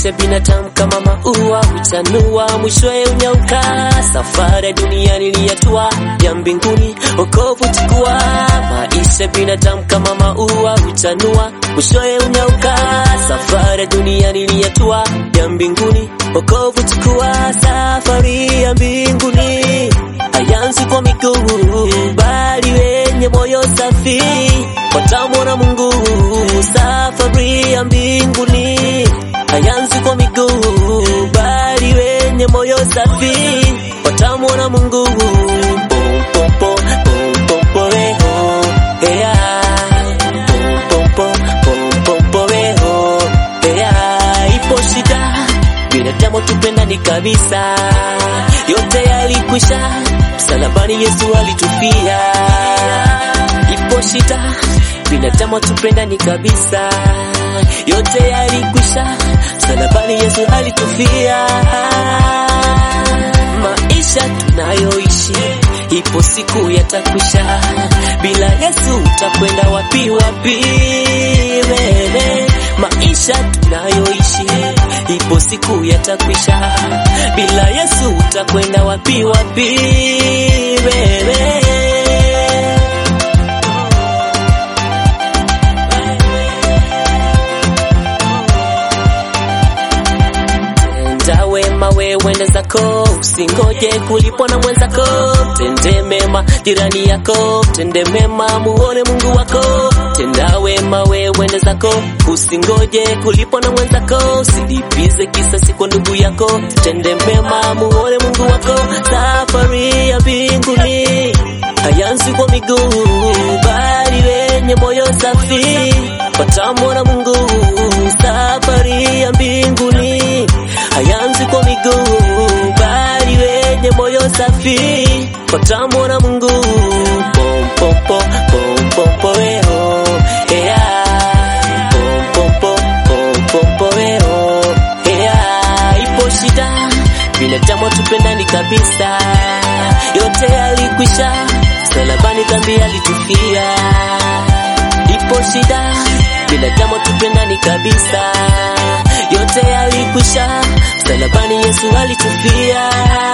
Maisha binadamu kama maua huchanua, mwishowe unyauka. Safari ya duniani ni hatua ya mbinguni, wokovu chukua. Maisha binadamu kama maua huchanua, mwishowe unyauka. Safari ya duniani ni hatua ya mbinguni, wokovu chukua. Safari ya mbinguni hayanzi kwa miguu, bali wenye moyo safi watamwona Mungu. Safari ya mbinguni hayanzi kwa miguu, bali wenye moyo safi watamwona Mungu. Pom, pom, pom, pom, pom, pom, weho, heya. Pom, pom, pom, pom, pom, pom, weho, heya. Ipo shida binadamu tupendani kabisa, yote yalikwisha msalabani, Yesu alitufia. Ipo shida binadamu tupendani kabisa, yote yalikwisha msalabani, Yesu alitufia. Maisha tunayoishi ipo siku yatakwisha, bila Yesu utakwenda wapi wapi? Wewe maisha tunayoishi ipo siku yatakwisha, bila Yesu utakwenda wapi wapi? Wewe Tenda wema we wende zako, usingoje kulipwa na mwenzako. Tende mema jirani yako, tende mema muone Mungu wako. Tenda wema we wende zako, usingoje kulipwa na mwenzako. Usilipize kisasi kwa ndugu yako, tende mema muone Mungu wako. Safari ya mbinguni hayanzi kwa miguu, bali wenye moyo safi watamwona Mungu. Safari ya mbinguni hayanzi kwa miguu, bali wenye moyo safi watamwona Mungu. Pom, pom, pom, pom, pom, pom, weho, heya. Pom, pom, pom, pom, pom, pom, weho, heya. Ipo shida binadamu tupendani kabisa, yote yalikwisha msalabani, dhambi alitufia. Ipo shida binadamu tupendani kabisa, yote yalikwisha msalabani, Yesu alitufia.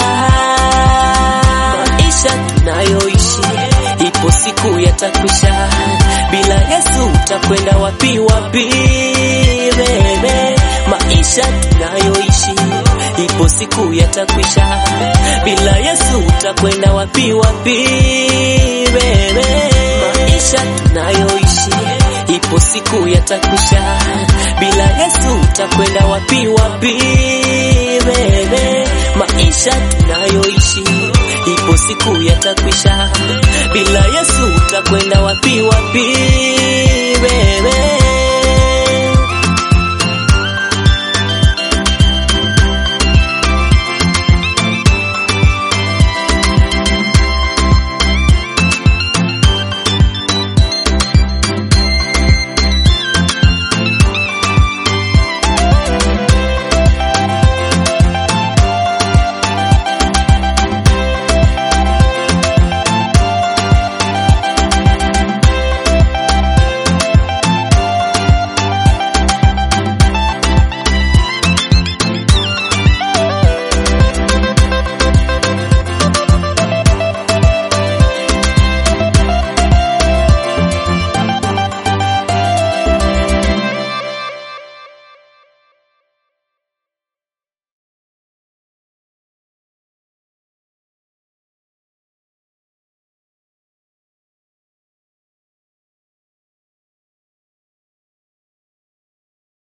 Maisha tunayoishi ipo siku yatakwisha, bila Yesu utakwenda wapi wapi? Wewe maisha tunayoishi ipo siku yatakwisha, bila Yesu utakwenda wapi wapi? Wewe maisha tunayoishi ipo siku yatakwisha, bila Yesu utakwenda wapi wapi? Wewe maisha tunayoishi ipo siku yatakwisha, bila Yesu utakwenda wapi wapi?